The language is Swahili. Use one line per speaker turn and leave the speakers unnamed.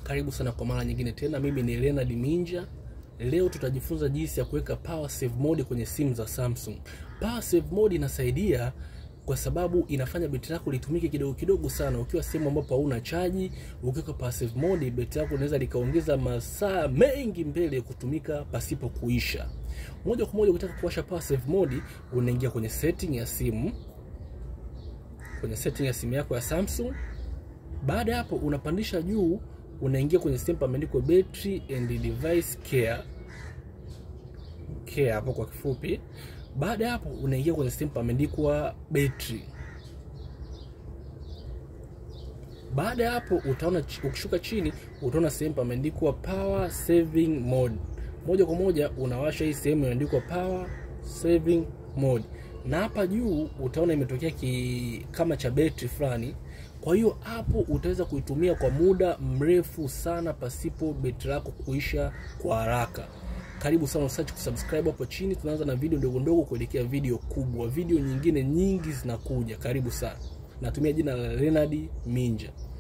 Karibu sana kwa mara nyingine tena, mimi ni Leonard Minja. Leo tutajifunza jinsi ya kuweka power save mode kwenye simu za Samsung. Power save mode inasaidia kwa sababu inafanya betri lako litumike kidogo kidogo sana. Ukiwa sehemu ambapo hauna chaji, ukiweka power save mode, betri lako linaweza likaongeza masaa mengi mbele kutumika pasipo kuisha. Moja kwa moja, ukitaka kuwasha power save mode, unaingia kwenye setting ya simu, kwenye setting ya simu yako ya Samsung. Baada ya hapo, unapandisha juu, unaingia kwenye sehemu pameandikwa battery and device care care hapo kwa kifupi. Baada ya hapo unaingia kwenye sehemu pameandikwa battery. Baada ya hapo utaona, ukishuka chini utaona sehemu pameandikwa power saving mode. Moja kwa moja unawasha hii sehemu imeandikwa power saving mode, na hapa juu utaona imetokea ki kama cha betri fulani. Kwa hiyo hapo utaweza kuitumia kwa muda mrefu sana pasipo betri lako kuisha kwa haraka. Karibu sana, usiache kusubscribe hapo chini. Tunaanza na video ndogo ndogo kuelekea video kubwa. Video nyingine nyingi zinakuja. Karibu sana. Natumia jina la Leonard Minja.